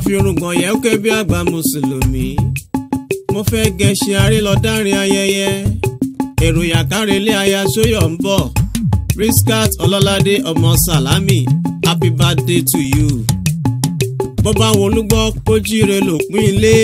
àfihàn yẹn ké bí àgbà mùsùlùmí mo fẹ́ gẹṣin aré lọ dárin ayẹyẹ èrò yàkárẹ̀lẹ̀ aya sóyọ̀ ń bọ̀ riskat ọlọ́ládé ọmọ sàlámì happy birthday to you bó bá wọn olúgbọ́ kó jíire lòpin ilé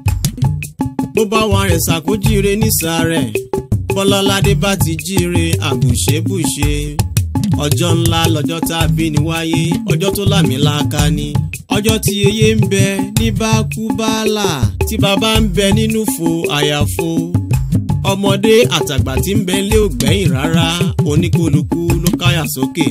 bó bá wọn àrẹ̀sà kó jíire nísàárẹ̀ bọ́lọ́ládé bá ti jíire àbùṣebùṣe ọjọ́ ńlá lọ́jọ́ tá a bí ni wáyé ọjọ́ tó lámìláaka ni ọjọ́ tí eye ń bẹ ní bákúbálà tí bàbá ń bẹ nínú fo àyàfo ọmọdé àtàgbà tí ń bẹ lé ògbẹ́yìn rárá oníkólukú ló káyà sókè.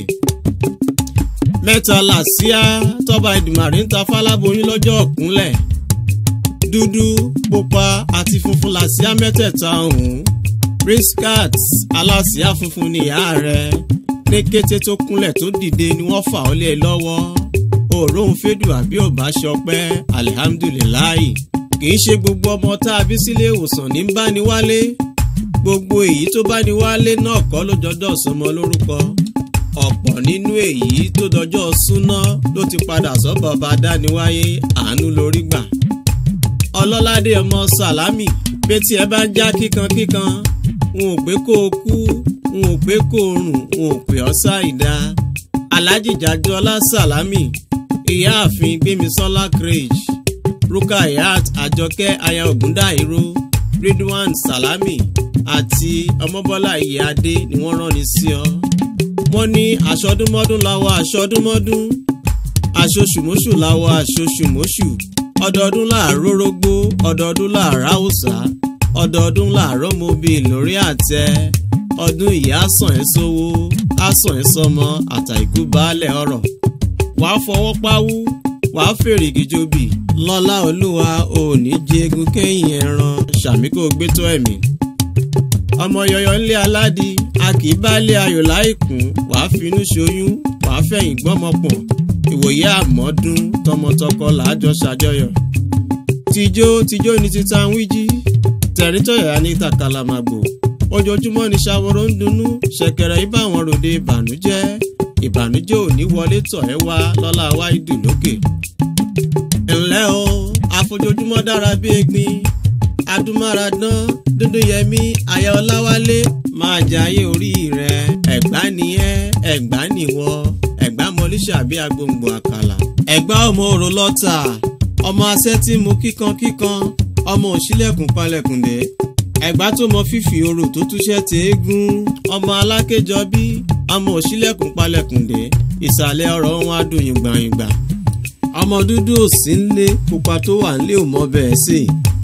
mẹ́ta làsíá tọ́ba ìdìmàrí ń ta fáláboyún lọ́jọ́ ọ̀kúnlẹ̀ dúdú pupa àti funfun làsíá mẹ́tẹ̀ẹ̀ta ọ̀hún briskat alásíá funfun ni ìyá rẹ̀ ní kété tó kúnlẹ̀ tó dìde ni wọ́n fà ọ́ lé e lọ́wọ́ òórùn fẹ́dù àbí ọba ṣọpẹ́ alihamdulilayi kìí ṣe gbogbo ọmọ tá a bí sílé ìwòsàn ní bá ní wálé gbogbo èyí tó bá ní wálé náà kọ́ ló jọjọ́ sọmọ lórúkọ ọ̀pọ̀ nínú èyí tó dọjọ́ súná ló ti padà sọ́bọ̀ ọba dániwáyé àánú lórí gbà ọlọ́ládé ọmọ sàlámì pé tí ẹ bá ń já kíkankíkan n ò pé kó o kú n ò pé kó o rùn n ò pè ọ́ ṣàìdá alhaji jajọlá sàlámì ìyáàfin gbémisọ́lá crèche rukayat àjọkẹ́ aya ògúndáìró ridwan salami àti ọmọbọ́lá ìyáadé ni wọ́n rán ni sí ọ. wọ́n ní aṣọdúnmọ́dún láwọ aṣọdúnmọ́dún aṣoṣùmọ́ṣù láwọ aṣoṣùmọ́ṣù ọdọọdún láàárọ̀ rógbó ọdọọdún láàárọ̀ haúsá ọdọọdún láàárọ̀ mobi lórí àtẹ ọdún ìyá sàn ẹ́ sówó á sàn ẹ́ sọmọ àtàìkú baálẹ̀ ọ̀rọ̀ wàá fọwọ́ páwú wàá fèrègì jobi lọ́lá olúwa òní jẹ́gun kẹ́yìn ẹran ṣàmì kò gbé tó ẹ̀mí. ọmọ yọyọ ńlé aládì a kì í bá lé ayò láìkún wàá finú ṣoyún wàá fẹ̀yìn gbọ́mọpọ̀n ìwòye àmọ́dún tọmọtọkọ làájọ ṣàjọyọ̀. tijó tijó ni títa ń wíjí tẹ̀rítọ̀yà ní tàkàlàmàgbò ojoojúmọ́ ni ṣàwòrán ń dunnú ṣẹ̀kẹ̀rẹ̀ ibà wọn ròde ìbànújẹ́ ìbànújẹ́ ò ní wọlé tọ̀ ẹ́ wá lọ́la wáìdù lókè. ǹlẹ́ o àfojoojúmọ́ dára bí egbin adúmáradán dúndúnyẹmí aya ọláwálé máa jayé orí rẹ ẹ̀gbá nìyẹn ẹ̀gbá nìwọ ẹ̀gbá mọlíṣà bí agbóǹgbò àkàlà. ẹ̀gbá ọmọ òrò lọ́tà ọmọ asẹ́tí mu kíkankíkan ọmọ òṣìlẹ̀kùn palẹ̀kùndé ẹ̀gbá tó mọ fífi orò tó túṣẹ́ tẹ́ẹ́gún ọmọ alákéjọ bí ọmọ òṣìlẹ̀kùn palẹ̀kùndé ìsàlẹ̀ ọ̀rọ̀ wọn á dùn yìngbàyìngbà ọmọ dúdú ò sí nlé pupa tó wà nlé ò mọ bẹ́ẹ̀ sí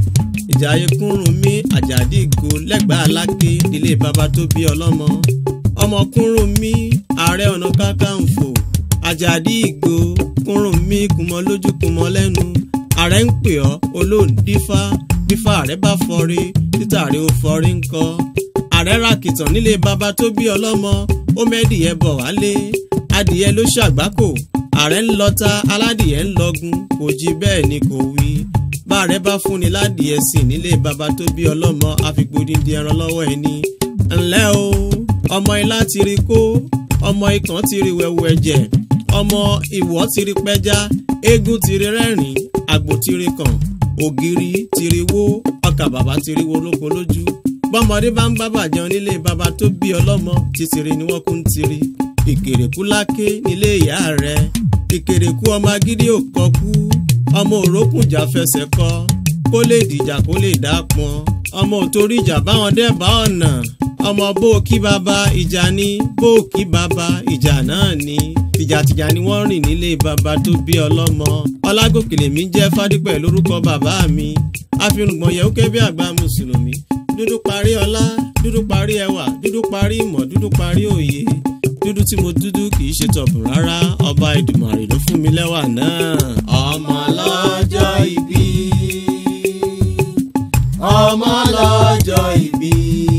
ìjàyè kúrùn mí àjàdí ìgò lẹ́gbàá aláké ilé baba tó bí ọlọ́mọ ọmọ kúrùn mí ààrẹ ọ̀nà kákàǹfò àjàdí ìgò kúrùn mí kùmọ lójú kùmọ lẹ́nu ààrẹ ń pè ọ́ olóòdífá bífá ààrẹ bá fọre títàrí ó fọrí ńkọ́ ààrẹ ràkìtàn nílé baba tó bí ọlọ́mọ ó mẹ́dìyẹ bọ̀ wálé adìyẹ ló ṣàgbákò ààrẹ ń lọta aládìyẹ ń lọgun kò jí bẹ́ẹ̀ ni kò wí báàrẹ bá fúnni ládìyẹ sí nílé baba tó bí ọlọ́mọ àfipòdìdì ẹran lọ́wọ́ ẹni. ǹlẹ́ o ọmọ ilá ti rí kó ọmọ ikàn ti rí wẹ̀wù ẹ̀jẹ̀ ọmọ ìwọ̀ ti rí pẹ́já eégún ti rí rẹ́rìn àgbò ti rí kàn ògiri ti rí wó ọkà bàbá ti rí wo lóko lójú bọ́mọdé bá ń bá bàjẹ́ nílé baba tó bí ọlọ́mọ títìrì ni wọ́n kú ń tiri ìkèrèkú láké nílé ìyá rẹ ìkèrèkú ọmọ agídí ò kọkú ọmọ òrókùnjà fẹsẹ̀ kọ kó lè dìjà kó lè dá pọn ọmọ òtórí ìjà báwọn dẹ́bàá ọ̀nà ọmọ bó kí baba ìjà ni bó kí baba ìjà náà ni tìjàtìjà ni wọ́n rìn nílé baba tó bí ọlọ́mọ ọlágòkèlè mi jẹ́ fádípẹ̀ lórúkọ bàbá mi àfihàn yẹ̀wò kẹ́ bí àgbà mùsùlùmí dúdú parí ọlá dúdú parí ẹwà dúdú parí ìmọ̀ dúdú parí òye dúdú tí mo dúdú kì í ṣe tọ̀bùn rárá ọba ìdùmàrè ló fún mi lẹ́wà náà. ọmọ lọ́jọ́ ìbí ọmọ lọ́jọ́ ìbí.